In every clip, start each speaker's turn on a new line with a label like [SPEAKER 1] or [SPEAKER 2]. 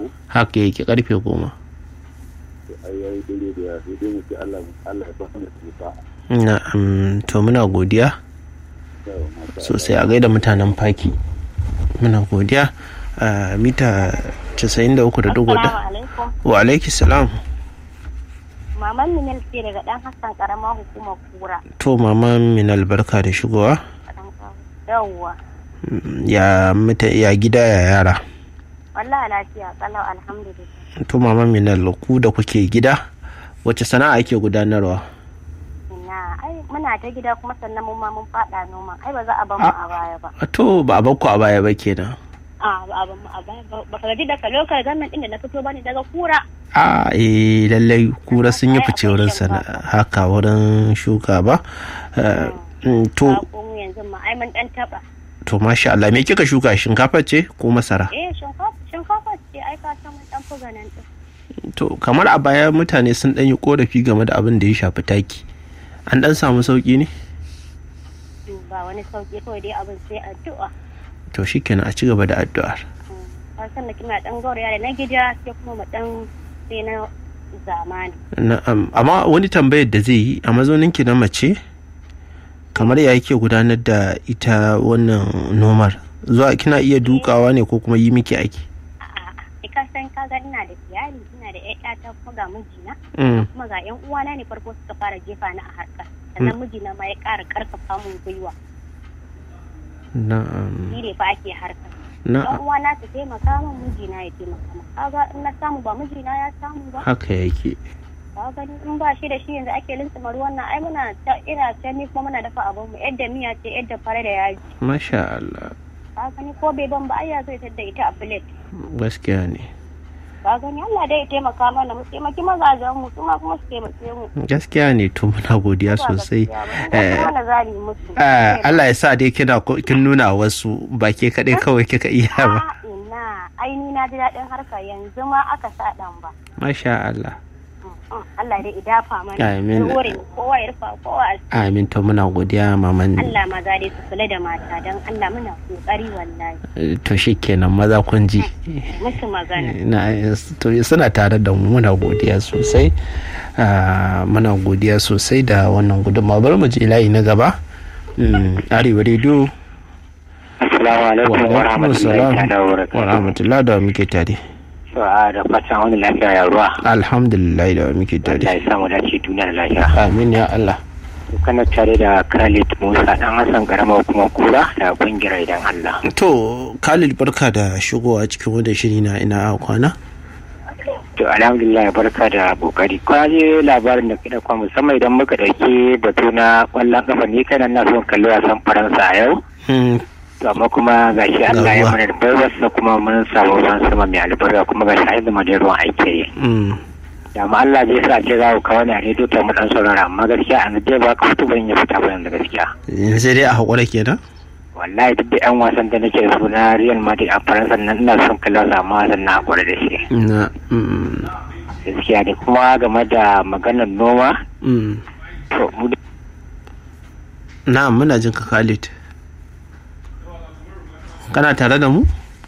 [SPEAKER 1] haka yake karfe goma
[SPEAKER 2] to ai yayi dare da ya sai dai mu ce Allah Allah ya ba mu tsufa
[SPEAKER 1] na'am to muna godiya
[SPEAKER 2] yawa mata
[SPEAKER 1] sosai a gaida mutanen faki muna godiya a mita 93.4
[SPEAKER 3] Assalamu alaikum.
[SPEAKER 1] wa alaiki salam
[SPEAKER 3] Maman Minal ce daga ɗan Hassan ƙaramar hukumar kura.
[SPEAKER 1] to mama minal barka da shigowa
[SPEAKER 3] Yawwa.
[SPEAKER 1] Mm, ya mita ya gida ya yara
[SPEAKER 3] Wallah lafiya kalau alhamdulillah.
[SPEAKER 1] to mama minal ku da kuke gida wace sana'a ake gudanarwa
[SPEAKER 3] Ina ai muna ta gida kuma sannan mun ma mun faɗa noma. Ai ba za a bar mu a baya ba.
[SPEAKER 1] to ba a bakku a baya ba kenan
[SPEAKER 3] A ba a bar mu a baya ba. Ba ka gaji daga lokal government ɗin da na fito bane daga kura.
[SPEAKER 1] a eh lallai kura sun yi fice wurin sana'a haka wurin shuka ba Eh, mm, to
[SPEAKER 3] Ba ko mu yanzu ma ai mun ɗan taɓa.
[SPEAKER 1] to masha Allah me kika shuka shinkafa ce ko masara
[SPEAKER 3] Eh shinkafa shinkafa ce ai ka san mun ɗan fi ganin ɗin.
[SPEAKER 1] to kamar a baya mutane sun ɗan yi korafi game da abin da ya shafi taki an ɗan samu sauki ne
[SPEAKER 3] Ba wani sauƙi kawai dai abin sai addu'a.
[SPEAKER 1] to shikenan a ci gaba da addu'ar
[SPEAKER 3] Ka san da kina ɗan gauraya da na gida sai kuma mu ɗan sai na zamani.
[SPEAKER 1] na'am amma wani tambayar da zai yi a mazauninki na mace kamar ya yake gudanar da ita wannan nomar zuwa kina iya dukawa ne ko kuma yi miki aiki
[SPEAKER 3] A'a, ka san ka ga ina da iyali, ina da ƴaƴa ta kuma ga mijina,
[SPEAKER 1] Mm,
[SPEAKER 3] kuma ga ƴan uwana ne farko suka fara jefa ni a harkar. Sannan mijina ma ya ƙara ƙarfafa mun gwiwa.
[SPEAKER 1] na'am
[SPEAKER 3] Ni ne fa ake harkar. Ƴan
[SPEAKER 1] na'am
[SPEAKER 3] uwana su taimaka min mijina ya taimaka min. Kaga in na samu ba mijina ya samu ba.
[SPEAKER 1] haka yake
[SPEAKER 3] Ka gani in ba shi da shi yanzu ake lintsima ruwan nan ai muna ta ina ta ni kuma muna dafa abin mu yadda miya ce yadda fara da yaji.
[SPEAKER 1] masha Allah
[SPEAKER 3] Ka gani ko bai ban ba ai ya zo ya tadda ita a plate.
[SPEAKER 1] gaskiya ne
[SPEAKER 3] Ka gani Allah dai ya taimaka mana mu taimaki mazajen mu su ma kuma su taimake mu.
[SPEAKER 1] gaskiya ne to muna godiya sosai Eh,
[SPEAKER 3] Wanda za mu yi musu.
[SPEAKER 1] eh, Allah ya sa dai kina ko- kin nuna wasu ba ke kaɗai kawai kika iya ba
[SPEAKER 3] Ah, ina aini na ji daɗin harka yanzu ma aka sa ɗan ba.
[SPEAKER 1] masha Allah
[SPEAKER 3] Mm, mm, Allah dai idafa mana.
[SPEAKER 1] Amin.
[SPEAKER 3] Ya hore mu, kowa ya rufa kowa a
[SPEAKER 1] amin to muna godiya maman
[SPEAKER 3] Allah maza dai su kula da mata don Allah muna kokari wallahi.
[SPEAKER 1] Eh, to shikenan maza kun ji
[SPEAKER 3] Musu magana.
[SPEAKER 1] na to suna tare da mu muna godiya sosai Ah, muna godiya sosai da wannan gudunmawa bari mu je layi na gaba Mm, arewa rediyo
[SPEAKER 4] Assalamu alaikum wa rahmatullahi ta'ala wa
[SPEAKER 1] wa
[SPEAKER 4] barakatuh.
[SPEAKER 1] rahmatullah da muke tare
[SPEAKER 4] To a da fatan wani lafiya ya ruwa.
[SPEAKER 1] alhamdulillah da muke
[SPEAKER 4] Allah
[SPEAKER 1] tare
[SPEAKER 4] ya samu dace duniya da lafiya.
[SPEAKER 1] amin ya Allah
[SPEAKER 4] To kana tare da Khalid Musa dan Hassan karama kuma kura da kungiyar idan Allah.
[SPEAKER 1] to Khalid barka da shigowa cikin wanda shiri na ina a kwana
[SPEAKER 4] To alhamdulillah barka da kokari. Kwa je labarin da kida kwa musamman idan muka dauki batu na kwallon kafa ni kana na son kalli wasan Faransa a yau.
[SPEAKER 1] Mm,
[SPEAKER 4] To amma kuma gashi Allah ya
[SPEAKER 1] ruwa.
[SPEAKER 4] mana da baiwarsa kuma mun samu ruwan sama mai albarka kuma gashi a yanzu da ruwan aiki yi.
[SPEAKER 1] mm,
[SPEAKER 4] da ma Allah zai sa ce za ku kawo ne a rediyo ta mu dan saurara amma gaskiya an dai ba ka fito ban ya fita ba yanzu gaskiya
[SPEAKER 1] yanzu dai a haƙura kenan
[SPEAKER 4] wallahi duk da yan wasan da nake da su na Real Madrid a Faransa nan ina son kallon sa amma wasan na hakura da shi
[SPEAKER 1] na mm,
[SPEAKER 4] gaskiya ne kuma game da maganar noma
[SPEAKER 1] mm.
[SPEAKER 4] to mu da
[SPEAKER 1] na muna jin ka Khalid kana tare da mu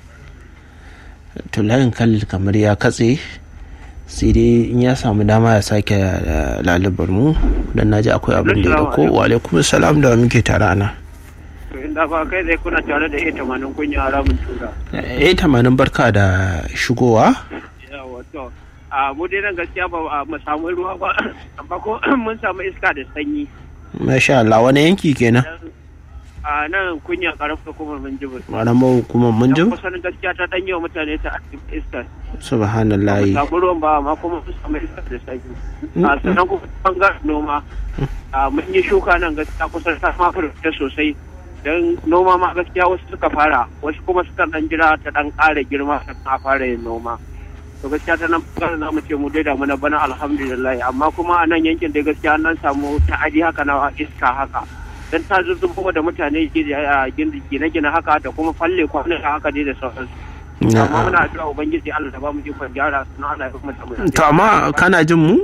[SPEAKER 1] to layin Khalid kamar ya katse sai dai in ya samu dama ya sake eh, lalubar mu dan naji akwai abin da ya dauko wa alaikum salam da muke tare ana
[SPEAKER 5] inda ba kai zai kuna tare da ita manin kunya haramun tura
[SPEAKER 1] eh tamanin barka da shigowa
[SPEAKER 5] yawa to a mu dai nan gaskiya ba a mu samu ruwa ba amma ko mun samu iska da sanyi
[SPEAKER 1] masha Allah wani yanki kenan
[SPEAKER 5] a nan kunya karfa kuma mun ji ba
[SPEAKER 1] malamar hukumar mun ji
[SPEAKER 5] dan kusan gaskiya ta danyi wa mutane ta iska ba
[SPEAKER 1] subhanallahi
[SPEAKER 5] mu samu ruwan ba amma kuma mun samu iska da sanyi a sannan kuma bangaren noma a mun yi shuka nan gaskiya kusan ta ma furta sosai don noma ma gaskiya wasu suka fara wasu kuma suka dan jira ta dan ƙara girma ta fara yin noma to gaskiya ta nan bangaren za mu ce mu dai da muna bana alhamdulillah amma kuma a nan yankin dai gaskiya an nan samu ta'adi haka na iska haka dan ta zuzzubo da mutane gine-gine haka da kuma falle kwanan haka dai da sauransu amma muna addu'a ubangiji Allah da ba mu ikon gyara sunan Allah ya kuma tabbata
[SPEAKER 1] to amma kana jin mu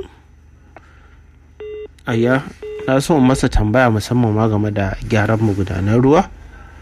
[SPEAKER 1] ayya na so in masa tambaya musamman ma game da gyaran magudanan ruwa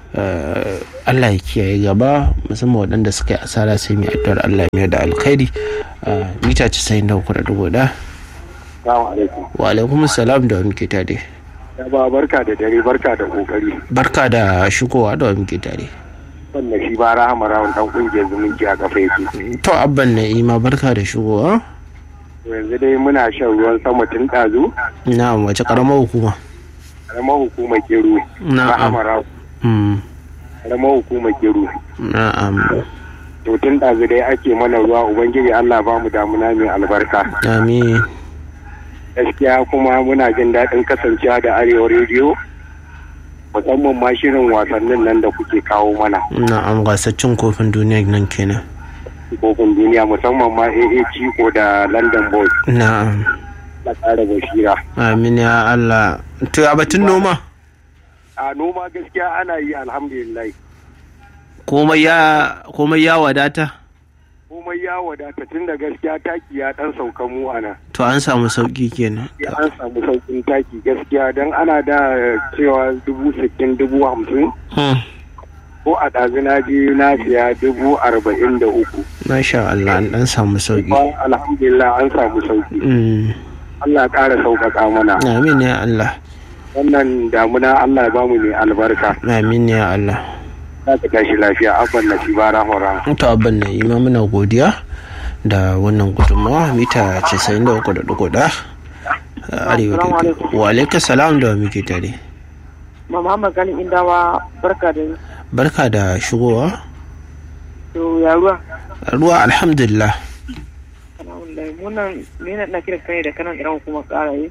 [SPEAKER 1] Eh, Allah ya kiyaye gaba musamman waɗanda suka yi asara sai mai addu'ar Allah ya mayar da alkhairi Eh, mita 93.1
[SPEAKER 2] Assalamu alaikum.
[SPEAKER 1] wa alaikum salam da wa muke tare
[SPEAKER 2] Ya ba barka da dare barka da kokari.
[SPEAKER 1] barka da shigowa da wa muke tare
[SPEAKER 2] Wannan shi ba rahama rawun dan kungiyar zumunci a kafa yake.
[SPEAKER 1] to abban na'ima barka da shigowa
[SPEAKER 2] To yanzu dai muna shan ruwan sama tun ɗazu.
[SPEAKER 1] na wace karamar hukuma
[SPEAKER 2] Karamar hukumar Keru.
[SPEAKER 1] Na'am.
[SPEAKER 2] Rahama rawun.
[SPEAKER 1] Mm,
[SPEAKER 2] Karamar hukumar Keru.
[SPEAKER 1] na'am
[SPEAKER 2] To tun ɗazu dai ake mana ruwa Ubangiji Allah ba mu damuna mai albarka.
[SPEAKER 1] amin
[SPEAKER 2] Gaskiya kuma muna jin daɗin kasancewa da Arewa rediyo. Musamman ma shirin wasannin nan da kuke kawo mana.
[SPEAKER 1] na'am gasar cin kofin duniya nan kenan
[SPEAKER 2] Kofin duniya musamman ma AA Chico da London Boys.
[SPEAKER 1] na'am
[SPEAKER 2] Na ƙara basira.
[SPEAKER 1] amin ya Allah to a batun noma
[SPEAKER 2] A noma gaskiya ana yi alhamdulillah.
[SPEAKER 1] komai ya komai ya wadata
[SPEAKER 2] komai ya wadata tun da gaskiya taki ya dan sauka mu ana
[SPEAKER 1] to an samu sauki kenan
[SPEAKER 2] ya an samu saukin taki gaskiya don ana da cewa dubu sittin dubu hamsin
[SPEAKER 1] Hmm,
[SPEAKER 2] ko a ɗazu na je na siya dubu arba'in da uku
[SPEAKER 1] masha Allah an dan samu sauki
[SPEAKER 2] Ba alhamdulillah an samu sauki
[SPEAKER 1] Hmm,
[SPEAKER 2] Allah ƙara sauƙaƙa mana
[SPEAKER 1] amin ya Allah
[SPEAKER 2] wannan damuna Allah ya bamu mai albarka
[SPEAKER 1] amin ya Allah
[SPEAKER 2] za ka tashi lafiya abban na shi bara hora
[SPEAKER 1] to abban na ima muna godiya da wannan gudunmawa mita 93.1 arewa da wa alaika salam da wa muke tare
[SPEAKER 6] Muhammad Gani Indawa barka da
[SPEAKER 1] barka da shigowa
[SPEAKER 6] to ya ruwa.
[SPEAKER 1] ruwa alhamdulillah
[SPEAKER 6] Alhamdulillah munan ne na na kira kai da kanan iran kuma karaye.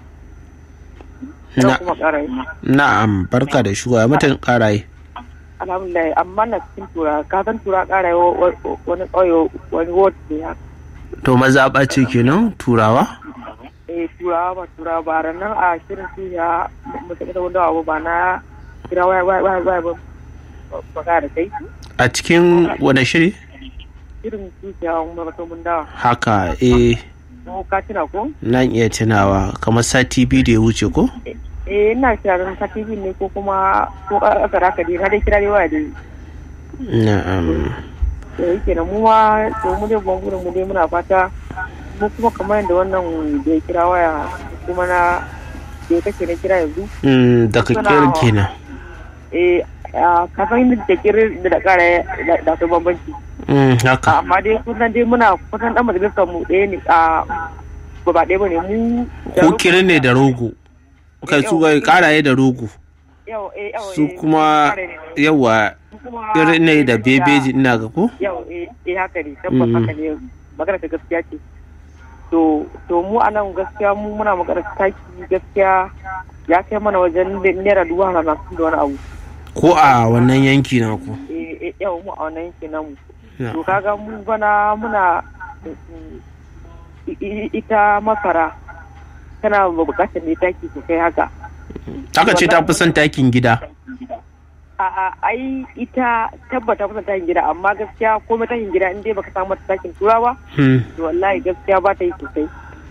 [SPEAKER 1] na
[SPEAKER 6] kuma karaye.
[SPEAKER 1] na'am barka da shigowa mutan karaye
[SPEAKER 6] Alhamdulillah amma na cikin tura ka san tura karaye wa- wa- wani ƙauye wani ward ne ya.
[SPEAKER 1] to mazaɓa ce kenan turawa
[SPEAKER 6] Eh turawa ba turawa ba ranar a shirin su ya mutum da wanda abu ba na kira waya waya waya waya ba ba ka da kai.
[SPEAKER 1] a cikin wani shiri
[SPEAKER 6] Shirin su ya wani mutum mun dawa.
[SPEAKER 1] haka eh
[SPEAKER 6] Ko ka tuna ko?
[SPEAKER 1] nan iya tunawa kamar sati biyu da ya wuce ko
[SPEAKER 6] Eh ina kira don ka TV ne ko kuma ko aka raka dai na dai kira dai waya dai.
[SPEAKER 1] na'am
[SPEAKER 6] da yake da mu ma to mu dai bangunan mu dai muna fata mu kuma kamar yadda wannan da ya kira waya kuma na da ya kake na kira yanzu
[SPEAKER 1] Mm, daga
[SPEAKER 6] Suna-
[SPEAKER 1] kirin kenan
[SPEAKER 6] eh a kafin da kira da da kara da da akwai bambanci
[SPEAKER 1] Mm, haka
[SPEAKER 6] amma dai kusan dai muna kusan dan majalisar mu ɗaya ne a ba ba ɗaya bane mu da
[SPEAKER 1] ko kirin ne da rogo kai su ga karaye da rogo
[SPEAKER 6] yau eh yau
[SPEAKER 1] su
[SPEAKER 6] eh,
[SPEAKER 1] kuma
[SPEAKER 6] kare ne.
[SPEAKER 1] yawa
[SPEAKER 6] Su kuma
[SPEAKER 1] irin ne da bebeji ina ga ko
[SPEAKER 6] yau eh eh haka ne tabbas
[SPEAKER 1] Mm.
[SPEAKER 6] haka ne magana ta gaskiya ce to to mu a nan gaskiya mu muna magana taki gaskiya ya kai mana wajen naira dubu hamsin da wani abu
[SPEAKER 1] ko a wannan yanki na ku
[SPEAKER 6] eh eh, yau mu a wannan yankin namu
[SPEAKER 1] Na.
[SPEAKER 6] to kaga mu bana muna mm, i- i- ita masara tana bukatar ne taki sosai haka
[SPEAKER 1] aka ce ta fi son takin gida
[SPEAKER 6] a a ai ita tabbata kusan takin gida amma gaskiya komai takin gida in dai baka samu mata takin turawa
[SPEAKER 1] Hmm,
[SPEAKER 6] to wallahi gaskiya ba ta yi sosai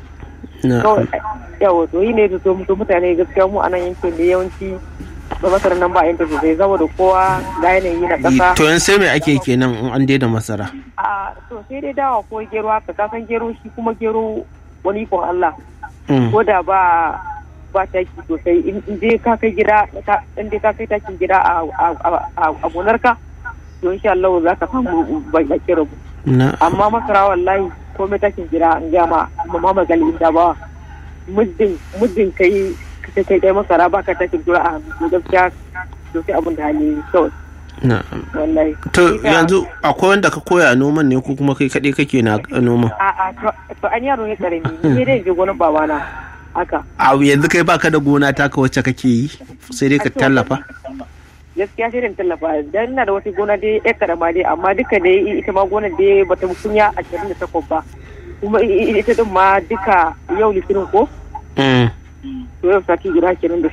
[SPEAKER 1] na.
[SPEAKER 6] kawai yawa to yi ne da to to mutane gaskiya mu a nan yankin da yawanci ba masara nan ba yanta sosai saboda kowa ga yanayi na ƙasa
[SPEAKER 1] to yan sai mai ake kenan in an daina masara
[SPEAKER 6] a to sai dai dawa ko gero haka ka san gero shi kuma gero wani ikon Allah
[SPEAKER 1] Mm,
[SPEAKER 6] ko da ba ba taki sosai in in dai ka kai gida ka- in dai ka kai takin gida a a- a a gonarka to insha Allah za ka samu baki rabu
[SPEAKER 1] na
[SPEAKER 6] amma masara wallahi komai takin gida an gama Muhammad Gali da ba muddin muddin kai kai kai kai masara ba ka takin gida a hannu to gaskiya to sai abin da hali kawai
[SPEAKER 1] na
[SPEAKER 6] wallahi
[SPEAKER 1] to
[SPEAKER 6] Ita-
[SPEAKER 1] yanzu akwai wanda ka koya noman ne ko kuma kai kaɗai kake na noman
[SPEAKER 6] a a to to an yaro ne karami ni dai je gonar babana haka
[SPEAKER 1] a yanzu kai baka da gona taka wacce kake yi sai dai ka tallafa
[SPEAKER 6] gaskiya sai da tallafa dan ina da wata gona dai ɗaya karama dai amma duka dai ita ma gonar dai bata kunya ashirin da takwas ba kuma i- i- ita din ma duka yau litinin ko
[SPEAKER 1] Mm,
[SPEAKER 6] to yau sati guda kenan da